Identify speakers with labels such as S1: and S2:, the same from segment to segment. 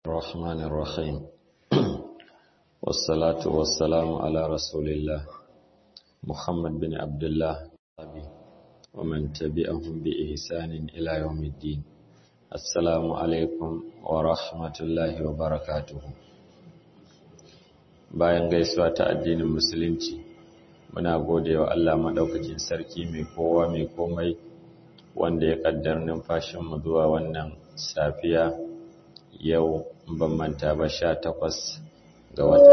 S1: الرحمن الرحيم والصلاة والسلام على رسول الله محمد بن عبد الله ومن تبعهم بإحسان إلى يوم الدين السلام عليكم ورحمة الله وبركاته bayan gaisuwa ta addinin musulunci muna gode wa Allah maɗaukakin sarki mai kowa mai komai wanda ya ƙaddar numfashinmu zuwa wannan safiya yau ban manta ba sha takwas ga watan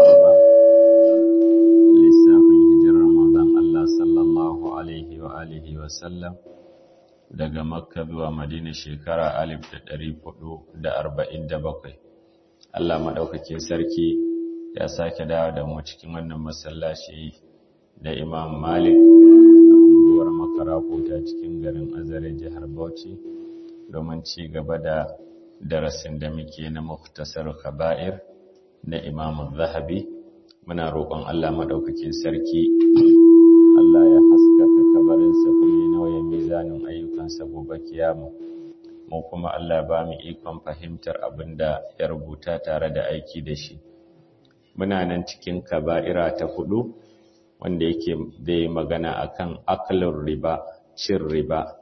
S1: lissafin hijirar manzon Allah sallallahu alaihi wa alihi wa sallam daga makka zuwa madina shekara alif da ɗari hudu da arba'in da bakwai Allah maɗaukakin sarki ya sake dawo da mu cikin wannan masallaci da imam malik da unguwar makara ta cikin garin azare jihar bauchi domin ci gaba da darasin da muke na muktasar kaba'ir na imam zahabi muna roƙon allah maɗaukakin sarki allah ya haskaka kabarinsa kuma ya nauyin mizanin ayyukansa gobe kiyama mu kuma allah ba mu ikon fahimtar abin da ya rubuta tare da aiki da shi muna nan cikin kaba'ira ta hudu wanda yake zai magana akan aklin riba cin riba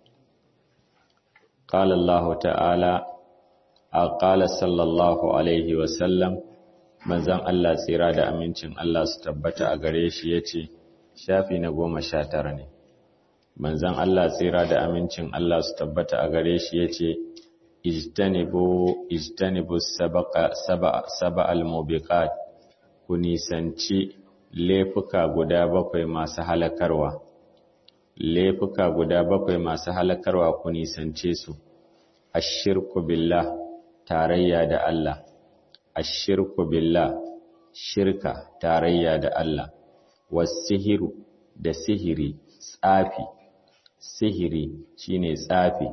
S1: qala Allah ta'ala qala sallallahu alaihi wa sallam manzon Allah tsira da amincin Allah su tabbata a gare shi yace shafi na goma sha tara ne manzon Allah tsira da amincin Allah su tabbata a gare shi yace ijtanibu ijtanibu sabaqa saba saba al-mubiqat ku nisanci laifuka guda bakwai masu halakarwa laifuka guda bakwai masu halakarwa ku nisance su ashirku billah tarayya da Allah ashirku billah shirka tarayya da Allah wasihiru da sihiri tsafi sihiri shine tsafi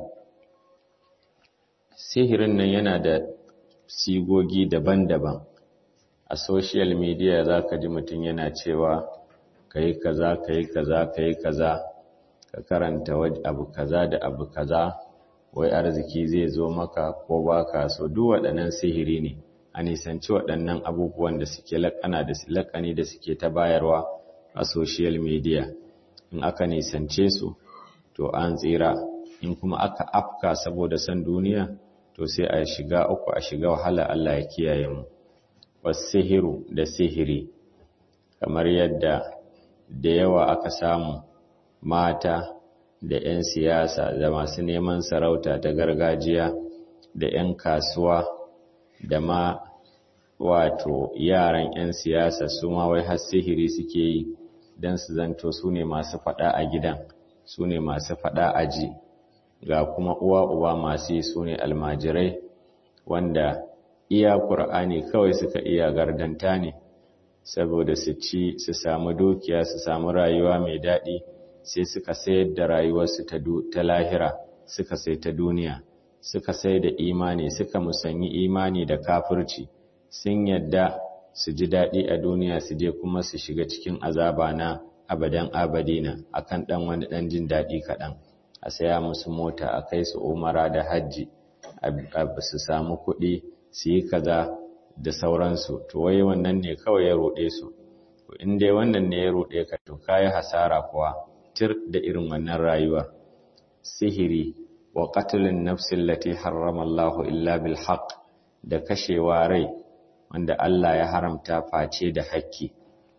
S1: sihirin nan yana da sigogi daban-daban a social media za ka ji mutum yana cewa ka yi kaza ka yi kaza ka yi kaza ka karanta abu kaza da abu kaza wai arziki zai zo maka ko ba ka so duk waɗannan sihiri ne a nisanci waɗannan abubuwan da suke laƙana da laƙani da suke ta bayarwa a social media in aka nisance su to an tsira in kuma aka afka saboda son duniya to sai a shiga uku a shiga wahala Allah ya kiyaye mu wasihiru da sihiri kamar yadda da yawa aka samu mata da 'yan siyasa da masu neman sarauta ta gargajiya da 'yan kasuwa da ma wato yaran 'yan siyasa su ma wai har sihiri suke yi don su zanto su ne masu fada a gidan su ne masu fada a ji ga kuma uwa uba masu yi su ne almajirai wanda iya ƙur'ani kawai suka iya gardanta ne saboda su ci su samu dukiya su samu rayuwa mai daɗi sai suka sayar da rayuwarsu ta lahira suka sai ta duniya suka sai da imani suka musanyi imani da kafirci sun yadda su ji daɗi a duniya su je kuma su shiga cikin azaba na abadan abadina akan ɗan wani ɗan jin daɗi kaɗan a saya musu mota a kai su umara da hajji su samu kuɗi su yi kaza da sauransu to wai wannan ne kawai ya roɗe su to in dai wannan ne ya roɗe ka to kai hasara kuwa tir da irin wannan rayuwar sihiri wa qatlun nafsin lati harrama Allah illa bil haqq da kashewa rai wanda Allah ya haramta face da haƙƙi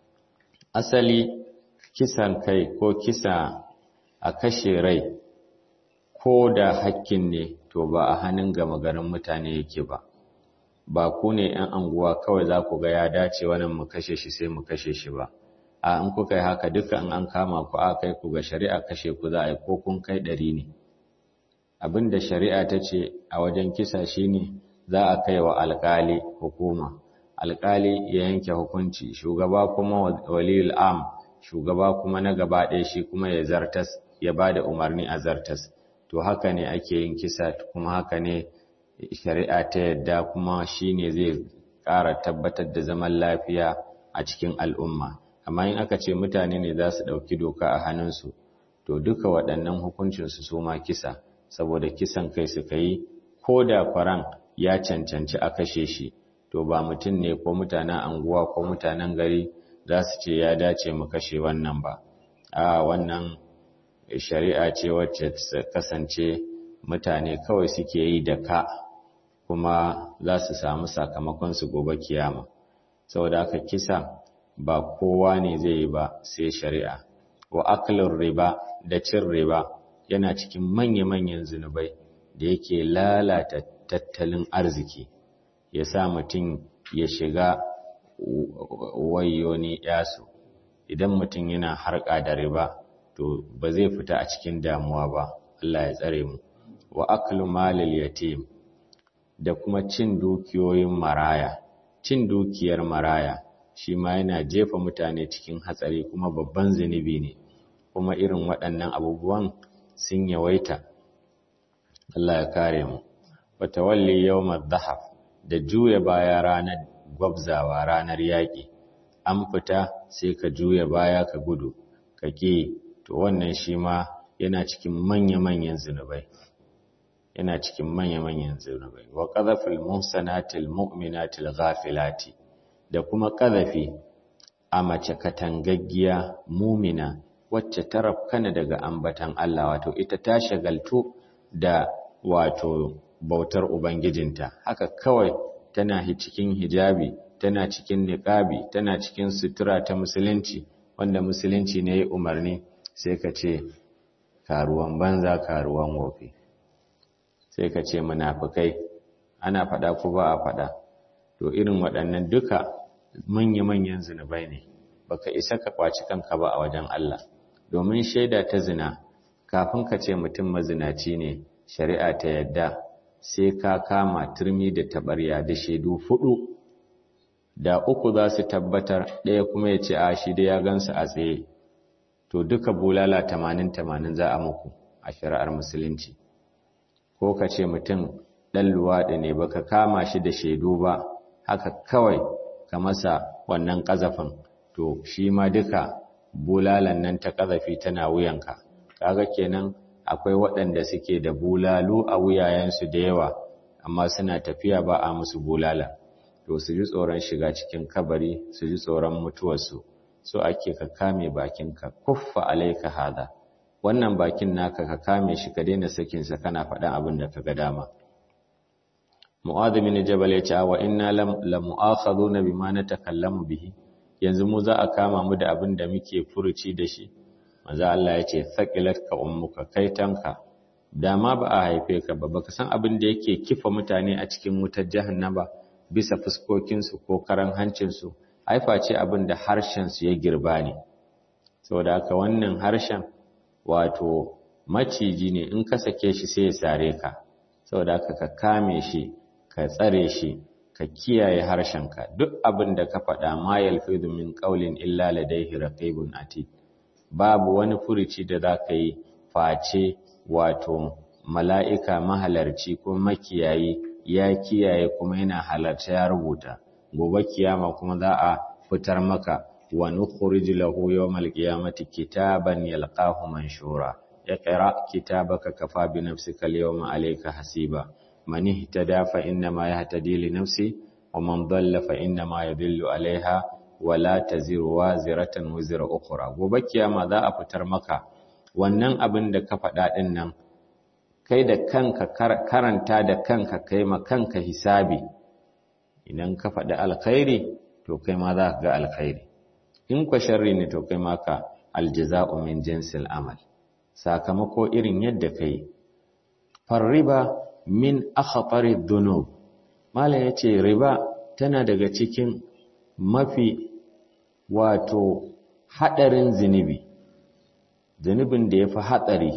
S1: asali kisan kai ko kisa a kashe rai ko da haƙƙin ne to ba a hannun gama garin mutane yake ba ba ku ne ‘yan anguwa kawai za ku ga ya dace wannan mu kashe shi sai mu kashe shi ba, a in kuka yi haka duka in an kama ku a kai ku ga shari'a kashe ku za a yi ko kun kai ɗari ne. Abin da shari'a ta ce a wajen kisa shi ne za a kai wa alƙali hukuma, alƙali ya yanke hukunci, shugaba kuma waliyul am, shugaba kuma na gaba ɗaya shi kuma ya zartas, ya ba da umarni a zartas. To haka ne ake yin kisa kuma haka ne shari'a ta yadda kuma shi ne zai ƙara tabbatar da zaman lafiya a cikin al'umma amma in aka ce mutane ne za su ɗauki doka a hannunsu to duka waɗannan hukuncinsu su ma kisa saboda kisan kai suka yi ko da kwaran ya cancanci a kashe shi to ba mutum ne ko mutanen anguwa ko mutanen gari za su ce ya dace mu kashe wannan ba a wannan shari'a ce wacce kasance mutane kawai suke yi da ka kuma za su samu sakamakon su gobe kiyama saboda haka kisa ba kowa ne zai yi ba sai shari'a wa aklin riba da cin riba yana cikin manya-manyan zunubai da yake lalata tattalin arziki ya sa mutum ya shiga wayoni yasu idan mutum yana harka da riba to ba zai fita a cikin damuwa ba Allah ya tsare mu wa aklu malil yatim da kuma cin dukiyoyin maraya cin dukiyar maraya shi ma yana jefa mutane cikin hatsari kuma babban zunubi ne kuma irin waɗannan abubuwan sun yawaita Allah ya kare mu wa tawalli yawmad dhahab da juya baya ranar gwabzawa ranar yaƙi an fita sai ka juya baya ka gudu ka ƙi to wannan shi ma yana cikin manya-manyan zunubai yana cikin manya-manyan zunubai wa qadhafil muhsanatil mu'minatil ghafilati da kuma qadhafi a mace katangaggiya mumina wacce ta rafkana daga ambatan Allah wato ita ta shagaltu da wato bautar ubangijinta haka kawai tana cikin hijabi tana cikin niqabi tana cikin sutura ta musulunci wanda musulunci ne ya umarni sai ka ce karuwan banza karuwan wofi sai ka ce munafikai ana faɗa ko ba a faɗa to irin waɗannan duka manya-manyan zinubai ne baka isa ka kwaci kanka ba a wajen Allah domin shaida ta zina kafin ka ce mutum mazinaci ne shari'a ta yadda sai ka kama turmi da tabarya da shaidu fudu da uku za su tabbatar ɗaya kuma ya ce a shi da ya gansu a tsaye to duka bulala tamanin tamanin za a muku a shari'ar musulunci ko ka ce mutum ɗan luwaɗi ne baka kama shi da shaidu ba haka kawai ka masa wannan ƙazafin to shi ma duka bulalan nan ta ƙazafi tana wuyanka kaga kenan akwai waɗanda suke da bulalu a wuyayensu da yawa amma suna tafiya ba a musu bulala to su ji tsoron shiga cikin kabari su ji tsoron mutuwarsu so ake ka kame bakinka kuffa alaika hada wannan bakin naka ka kame shi ka daina sakin sa kana faɗan abin da ka ga dama Mu'adh bin Jabal ya ce wa inna la mu'akhaduna bima natakallamu bihi yanzu mu za a kama mu da abin da muke furuci da shi manzo Allah ya ce thaqilatka ummuka kaitanka dama ba a haife ka ba baka san abin da yake kifa mutane a cikin wutar jahannama bisa fuskokin su ko karan hancin su haifa ce abin da harshen su ya girba ne saboda haka wannan harshen wato maciji ne in ka sake shi sai ya sare ka saboda haka ka kame shi ka tsare shi ka kiyaye harshenka duk abin da ka faɗa ma yalfidu min qawlin illa ladayhi raqibun atid babu wani furici da za ka yi face wato mala'ika mahalarci ko makiyayi ya kiyaye kuma yana halarta ya rubuta gobe kiyama kuma za a fitar maka wa nukhrij lahu yawmal qiyamati kitaban yalqahu manshura iqra kitabaka kafa bi nafsika al-yawma alayka hasiba man ihtada fa inna ma yahtadi li nafsi wa man dhalla fa inna ma yadhillu alayha wala taziru waziratan wizra ukhra gobe kiyama za a fitar maka wannan abin da ka faɗa din nan kai da kanka karanta da kanka kai ma kanka hisabi idan ka faɗi alkhairi to kai ma za ka ga alkhairi in kwa sharri ne to kai ma ka aljaza'u min jinsil amal sakamako irin yadda kai farriba min akhfari dhunub malam yace riba tana daga cikin mafi wato haɗarin zunubi zunubin da ya fi hatsari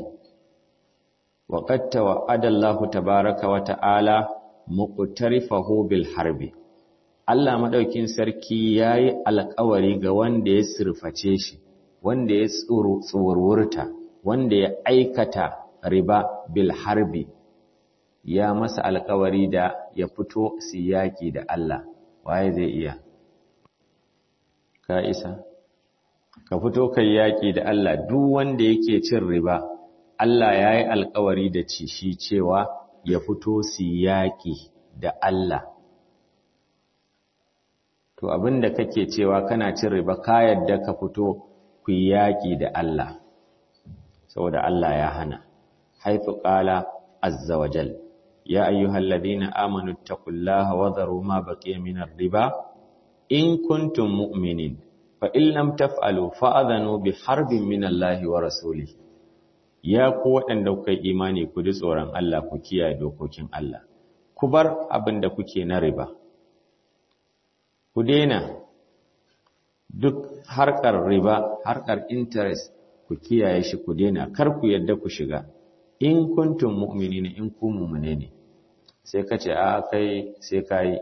S1: waƙatta wa adallahu tabaraka wa ta'ala muqtarifahu bil harbi Allah madaukin sarki yayi alƙawari ga wanda ya surface shi wanda ya tsururta wanda ya aikata riba bil harbi ya masa alƙawari da ya fito siyaki da Allah waye zai iya ka isa ka fito kai yaƙi da Allah duk wanda yake cin riba Allah ya yi alkawari da ci shi cewa ya fito su yaƙi da Allah to abinda kake cewa kana cin riba ka yadda ka fito ku yi yaƙi da Allah saboda Allah ya hana haifu ƙala azza wa jal ya ayyuhal ladina amanu taqullaha wa dharu ma baqiya min riba in kuntum mu'minin fa in lam taf'alu fa'adhanu bi harbin min Allah wa rasulihi ya ku waɗanda kuka yi imani ku ji tsoron Allah ku kiyaye dokokin Allah ku bar abin da kuke na riba ku daina duk harkar riba harkar interest ku kiyaye shi ku daina kar ku yadda ku shiga in kuntum mu'minina in ku mu'mine ne sai ka ce a kai sai kai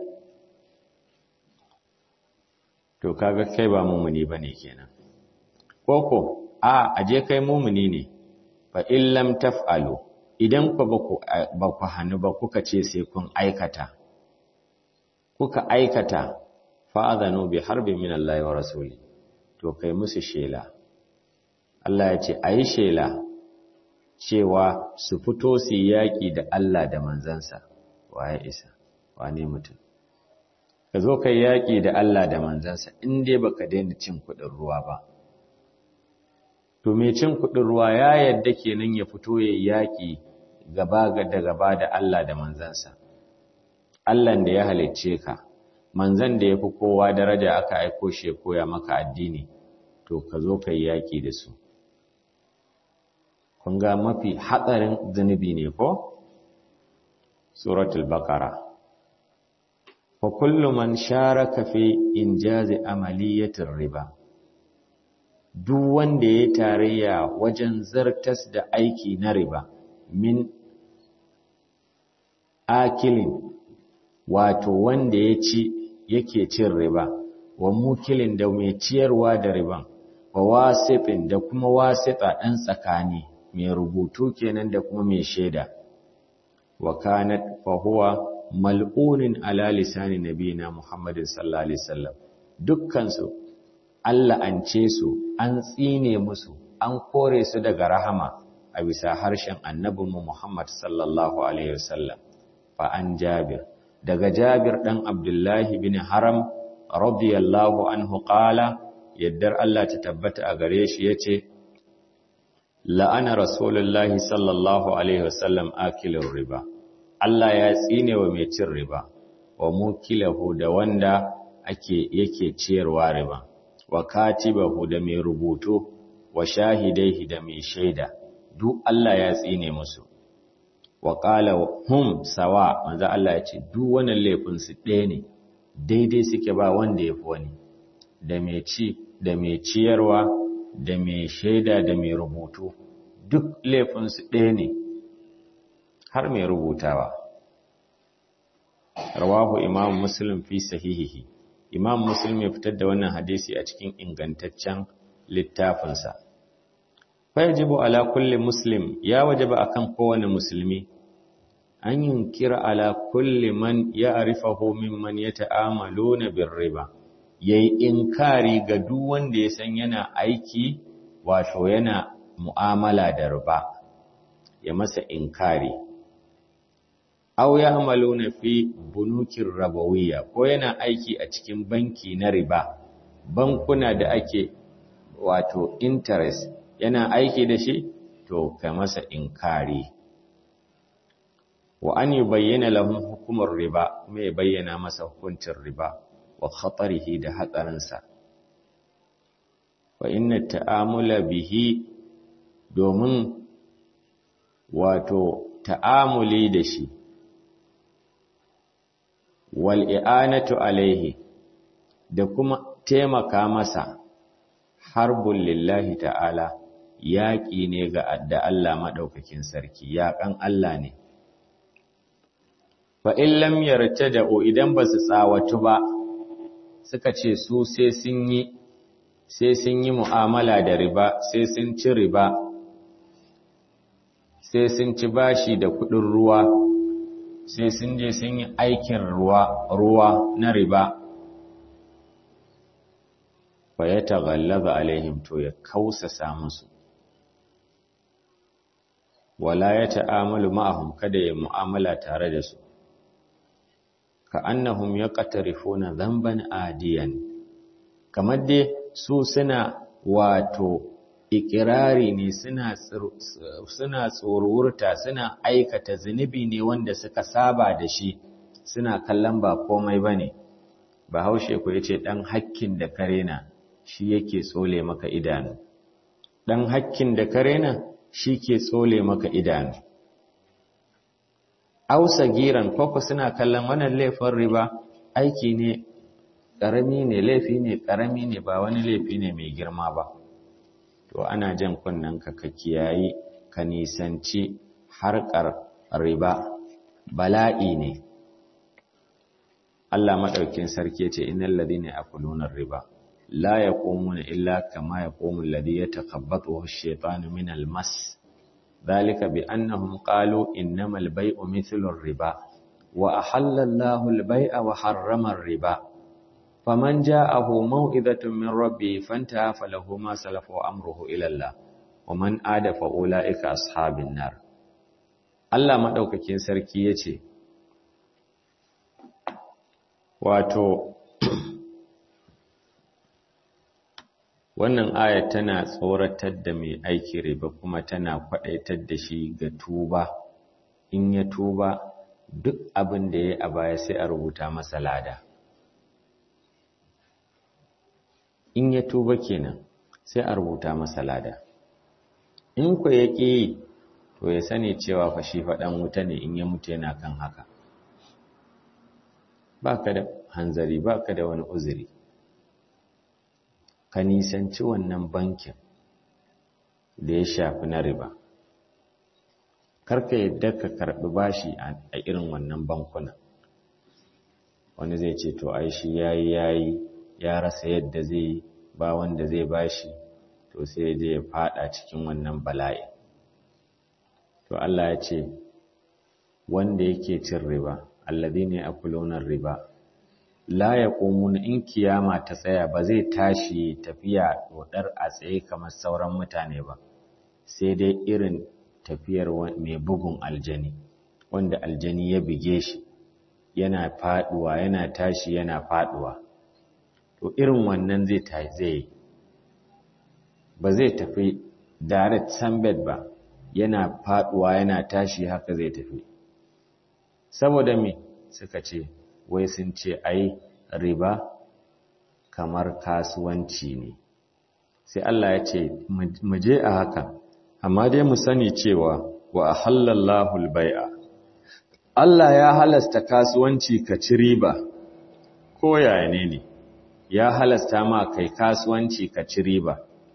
S1: to kaga kai ba mu'mini bane kenan koko a aje kai mu'mini ne fa in lam taf'alu idan ku ba ku hannu ba kuka ce sai kun aikata kuka aikata fa'adhanu bi harbin min Allah wa rasuli to kai musu shela Allah ya ce ayi shela cewa su fito su yaki da Allah da manzansa waye isa wane mutum ka zo kai yaki da Allah da manzansa in dai baka daina cin kuɗin ruwa ba to mai cin kuɗin ruwa ya yadda kenan ya fito ya yaƙi gaba da gaba da Allah da manzansa Allah da ya halicce ka manzan da ya fi kowa daraja aka aiko shi ya koya maka addini to ka zo ka yi yaƙi da su kun ga mafi hatsarin zunubi ne ko suratul baqara fa kullu man sharaka fi injazi amaliyatir riba duk wanda ya tarayya wajen zartas da aiki na riba min akilin wato wanda ya ci yake cin riba wa mukilin da mai ciyarwa da riban wa wasifin da kuma wasita ɗan tsakani mai rubutu kenan da kuma mai shaida wa kanat fa huwa mal'unin ala lisani nabiyina muhammadin sallallahu alaihi wasallam dukkan su Allah an ce su an tsine musu an kore su daga rahama a bisa harshen annabinmu Muhammad sallallahu alaihi wasallam fa an Jabir daga Jabir dan Abdullahi bin Haram radiyallahu anhu qala yaddar Allah ta tabbata a gare shi yace la'ana rasulullahi sallallahu alaihi wasallam akilur riba Allah ya tsine wa mai cin riba wa mukilahu da wanda ake yake ciyarwa riba wa katibahu da mai rubutu wa shahidaihi da mai shaida duk Allah ya tsine musu wa qala hum sawa manzo Allah ya ce duk wannan laifin su ɗaya ne daidai suke ba wanda yafi wani da mai ci da mai ciyarwa da mai shaida da mai rubutu duk laifin su ɗaya ne har mai rubutawa rawahu imam muslim fi sahihihi imam muslim ya fitar da wannan hadisi a cikin ingantaccen littafinsa fayajibu ala kulli muslim ya wajaba akan kowane musulmi an yunkira ala kulli man ya'rifahu mimman yata'amaluna birriba yayi inkari ga duk wanda ya san yana aiki wato yana mu'amala da riba ya masa inkari aw ya'maluna fi bunukin rabawiyya ko yana aiki a cikin banki na riba bankuna da ake wato interest yana aiki da shi to ka masa inkari wa an yubayyana lahum hukumar riba kuma ya bayyana masa hukuncin riba wa khatarihi da hatsarinsa wa inna ta'amula bihi domin wato ta'amuli da shi wal i'anatu alaihi da kuma taimaka masa harbun lillahi ta'ala yaƙi ne ga da Allah maɗaukakin sarki yaƙan Allah ne fa in lam yartada'u idan ba su tsawatu ba suka ce su sai sun yi sai sun yi mu'amala da riba sai sun ci riba sai sun ci bashi da kuɗin ruwa sai sun je sun yi aikin ruwa ruwa na riba fa ya taghallaza alaihim to ya kausasa musu wala ya ta'amalu ma'ahum kada ya mu'amala tare da su ka annahum yaqtarifuna dhanban adiyan kamar dai su suna wato ikirari ne suna suna tsorurta suna aikata zunubi ne wanda suka saba da shi suna kallon ba komai bane bahaushe ko yace dan hakkin da karena shi yake tsole maka idanu dan hakkin da karena shi ke tsole maka idanu ausa giran koko suna kallon wannan laifin riba aiki ne ƙarami ne laifi ne ƙarami ne ba wani laifi ne mai girma ba to ana jan kunnen ka ka kiyayi ka nisanci harkar riba bala'i ne Allah madaukin sarki yace innal ladina yakuluna riba la yaqumuna illa kama yaqumu alladhi yatakabbathu ash-shaytanu min al-mas dhalika bi annahum qalu innamal bay'u mithlu ar-riba wa ahalla Allahu al-bay'a wa harrama ar-riba faman ja'ahu maw'izatun min rabbi fantaha falahu ma salafa wa amruhu ila Allah wa man ada fa ulaika ashabin nar Allah madaukakin sarki yace wato wannan aya tana tsoratar da mai aiki riba kuma tana kwadaitar da shi ga tuba in ya tuba duk abin da ya a baya sai a rubuta masa lada in ya tuba kenan sai a rubuta masa lada in ku ya ƙi to ya sani cewa fa shi faɗan wuta ne in ya mutu yana kan haka ba ka da hanzari ba ka da wani uzuri ka nisanci wannan bankin da ya shafi na riba karka yadda ka karɓi bashi a irin wannan bankuna wani zai ce to ai shi yayi yayi ya rasa yadda zai ba wanda zai bashi to sai je ya fada cikin wannan bala'i to Allah ya ce wanda yake cin riba alladhina yakuluna riba la yaqumuna in kiyama ta tsaya ba zai tashi tafiya dodar a tsaye kamar sauran mutane ba sai dai irin tafiyar mai bugun aljani wanda aljani ya bige shi yana faduwa yana tashi yana faduwa to irin wannan zai ta zai ba zai tafi direct sunbed ba yana faduwa yana tashi haka zai tafi saboda me suka ce wai sun ce ai riba kamar kasuwanci ne sai Allah ya ce mu je a haka amma dai mu sani cewa wa ahallallahu albai'a Allah ya halasta kasuwanci ka ci riba ko yaya ne ne ya halasta ma kai kasuwanci ka ci riba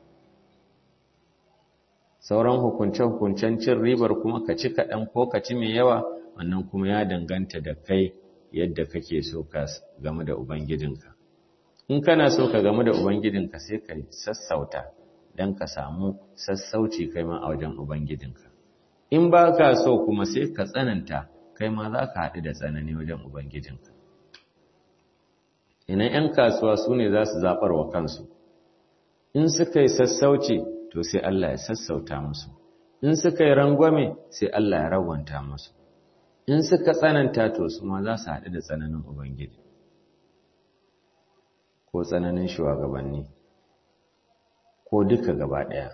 S1: sauran hukunce-hukuncen cin ribar kuma ka ci kaɗan ko ka ci mai yawa wannan kuma ya danganta da kai yadda kake so ka game da ubangijinka in kana so ka game da ubangijinka sai ka sassauta don ka samu sassauci kai ma a wajen ubangijinka in ba ka so kuma sai ka tsananta kai ma za ka haɗu da tsanani wajen ubangijinka ina 'yan kasuwa su ne za su zaɓar wa kansu in suka yi sassauci to sai Allah ya sassauta musu in suka yi rangwame sai Allah ya rawanta musu in suka tsananta to su ma za su haɗu da tsananin ubangiji ko tsananin shugabanni ko duka gaba ɗaya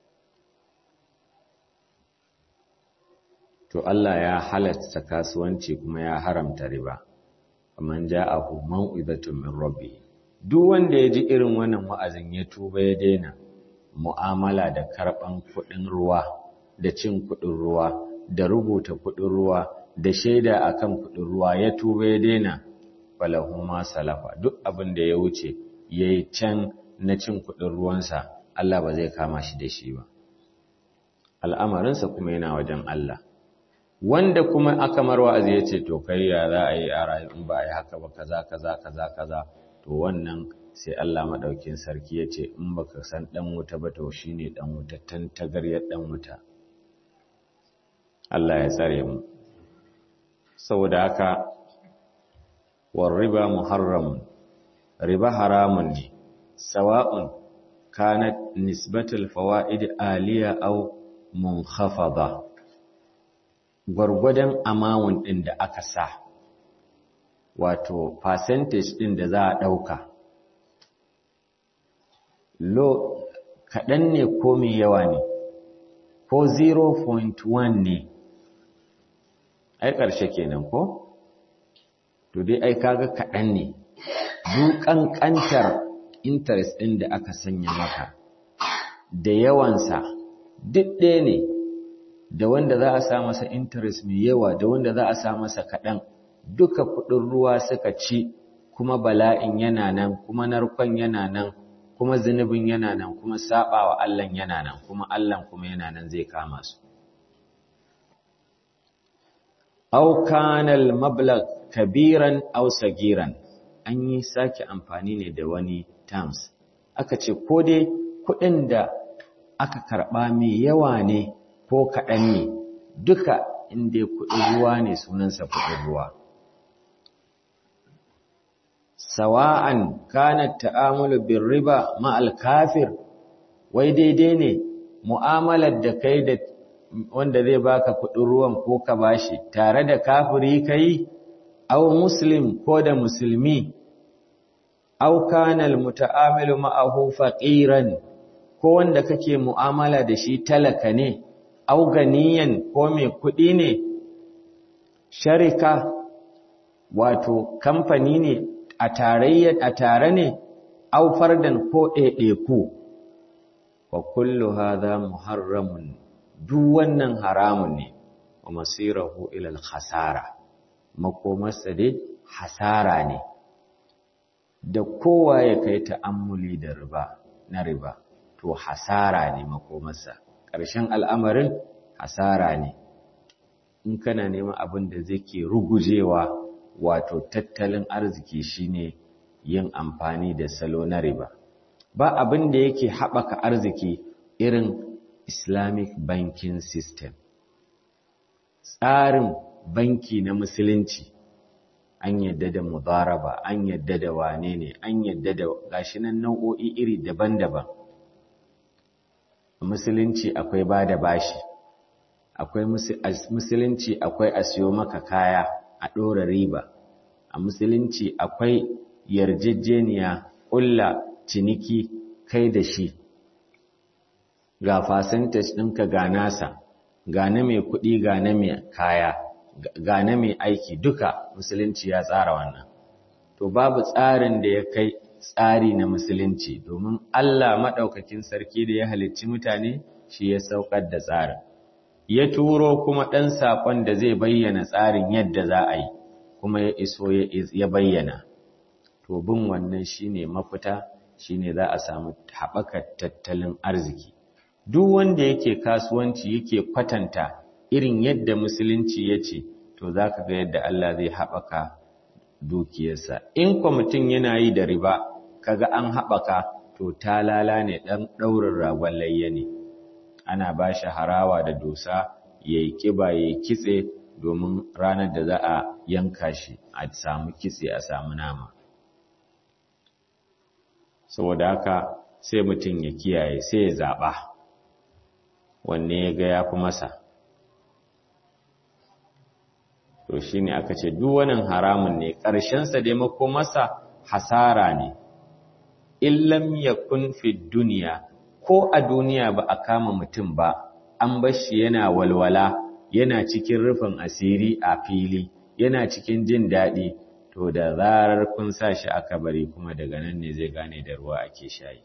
S1: to Allah ya halatta kasuwanci kuma ya haramta riba man ja'ahu mau'izatun min rabbi duk wanda ya ji irin wannan wa'azin ya tuba ya daina mu'amala da karban kuɗin ruwa da cin kuɗin ruwa da rubuta kuɗin ruwa da shaida akan kuɗin ruwa ya tuba ya daina falahu ma salafa duk abin da ya wuce yayi can na cin kuɗin ruwansa Allah ba zai kama shi da shi ba al'amarinsa kuma yana wajen Allah wanda kuma aka marwa ya ce to kai ya za a yi a rayu in ba a yi haka ba kaza kaza kaza kaza to wannan sai Allah madaukin sarki ya ce in baka san dan wuta ba to shine dan wuta tantagaryar dan wuta Allah ya tsare mu saboda haka war riba muharram riba haramun ne sawa'un kanat nisbatul fawaid aliya aw munkhafada gwargwadon amawun ɗin da aka sa wato percentage ɗin da za a ɗauka lo kaɗan ne ko mai yawa ne ko 0.1 ne ai ƙarshe kenan ko to dai ai kaga kaɗan ne duk ƙanƙantar interest ɗin da aka sanya maka da yawansa duk ɗaya ne da wanda za a sa masa interest mai yawa da wanda za a sa masa kaɗan duka kuɗin ruwa suka ci kuma bala'in yana nan kuma narkon yana nan kuma zunubin yana nan kuma saɓawa Allah yana nan kuma Allah kuma yana nan zai kama su aw kana al-mablagh kabiran aw sagiran an yi sake amfani ne da wani terms aka ce ko dai kuɗin da aka karɓa mai yawa ne ko kaɗan ne duka inda kuɗin ruwa ne sunansa kuɗin ruwa sawa'an kana ta'amulu bin riba ma'al kafir wai daidai ne mu'amalar da kai da wanda zai baka kuɗin ruwan ko ka bashi tare da kafiri kai aw muslim ko da musulmi aw kana almutaamilu ma'ahu faqiran ko wanda kake mu'amala da shi talaka ne aw ganiyan ko mai kuɗi ne sharika wato kamfani ne a tarayya a tare ne aw fardan ko ɗaiɗaiku wa kullu hadha muharramun duk wannan haramun ne wa masirahu ila al-khasara makomarsa dai hasara ne da kowa ya kai ta'ammuli da riba na riba to hasara ne makomarsa ƙarshen al'amarin hasara ne in kana neman abin da zai ke rugujewa wato tattalin arziki shine yin amfani da salo na riba ba abin da yake haɓaka arziki irin islamic banking system tsarin banki na musulunci an yadda da mudaraba an yadda da wane ne an yadda da gashi nan nau'o'i iri daban-daban musulunci akwai ba da bashi akwai musulunci akwai a siyo maka kaya a ɗora riba a musulunci akwai yarjejeniya ƙulla ciniki kai da shi ga fasintas ɗinka ga nasa ga na mai kuɗi ga na mai kaya ga na mai aiki duka musulunci ya tsara wannan to babu tsarin da ya kai tsari na musulunci domin Allah maɗaukakin sarki da ya halicci mutane shi ya saukar da tsarin ya turo kuma ɗan saƙon da zai bayyana tsarin yadda za a yi kuma ya iso ya bayyana to bin wannan shine mafita shine za a samu haɓakar tattalin arziki duk wanda yake kasuwanci yake kwatanta irin yadda musulunci ya ce to za ka ga yadda Allah zai haɓaka dukiyarsa in kwa mutum yana yi da riba kaga an haɓaka to ta lala ne ɗan ɗaurin ragon layya ne ana ba shi harawa da dosa ya yi ƙiba ya yi kitse domin ranar da za a yanka shi a samu kitse a samu nama saboda haka sai mutum ya kiyaye sai ya zaɓa wanne ya ga ya fi masa to shi ne aka ce duwanin haramun ne ƙarshensa dai masa hasara ne illam yakun fi duniya ko a duniya ba a kama mutum ba an bashi yana walwala yana cikin rufin asiri a fili yana cikin jin daɗi to da zarar kun sa shi a kabari kuma daga nan ne zai gane da ruwa ake shayi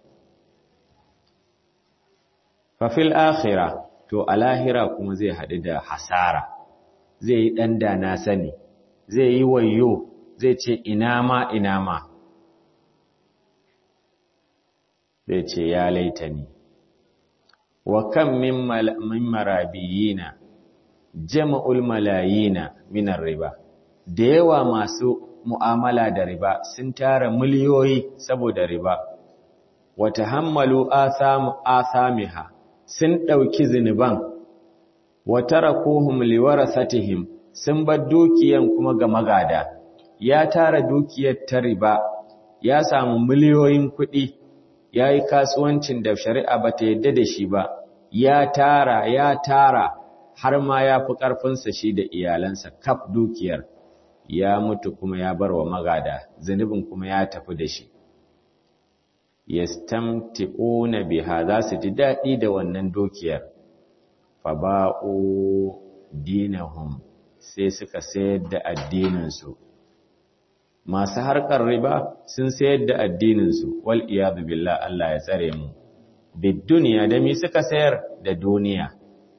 S1: fafil akhira to a lahira kuma zai haɗu da hasara zai yi ɗan da na sani zai yi wayo zai ce ina ma ina ma zai ce ya laita ni wa kan min marabiyina jama'ul malayina minar riba da yawa masu mu'amala da riba sun tara miliyoyi saboda riba wata hammalu asamiha sun ɗauki zinuban wata rakohum liwarasatihim sun bar dukiyan kuma ga magada ya tara dukiyar ta riba ya samu miliyoyin kuɗi ya yi kasuwancin da shari'a ba ta yadda da shi ba ya tara ya tara har ma ya fi ƙarfinsa shi da iyalansa kaf dukiyar ya mutu kuma ya bar wa magada zunubin kuma ya tafi da shi yastamti'una biha za su ji daɗi da wannan dukiyar fa ba'u dinahum sai suka sayar da addininsu masu harkar riba sun sayar da addininsu wal iyadu billah Allah ya tsare mu bid duniya da mi suka sayar da duniya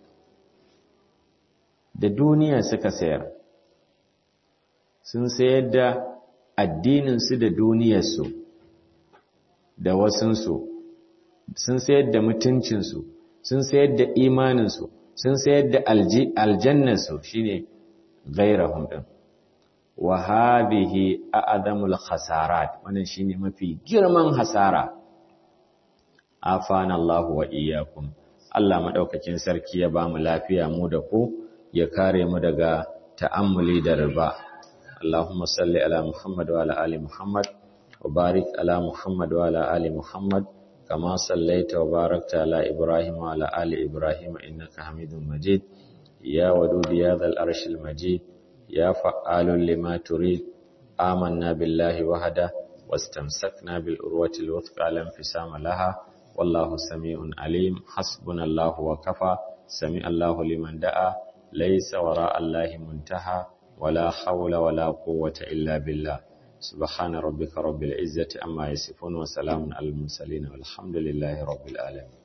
S1: da duniya suka sayar sun sayar da addininsu da duniyarsu da wasunsu sun sayar da mutuncinsu sun sayar da imaninsu sun sayar da aljannarsu shine gairahum din wa hadhihi a'zamul khasarat wannan shine mafi girman hasara afana Allah wa iyyakum Allah madaukakin sarki ya bamu lafiya mu da ku ya kare mu daga ta'ammuli da riba Allahumma salli ala Muhammad wa ala ali Muhammad wa barik ala Muhammad wa ala ali Muhammad kama sallaita wa barakta ala Ibrahim wa ala ali Ibrahim innaka Hamidum Majid ya wadud ya dhal arshil majid ya fa'alun lima turid amanna billahi wahda wastamsakna bil urwati al wuthqa lam fisama laha wallahu sami'un alim hasbunallahu wa kafa sami'allahu liman da'a laysa wara allahi muntaha wala hawla wala quwwata illa billah subhana rabbika rabbil izzati amma yasifun wa salamun alal mursalin walhamdulillahi rabbil alamin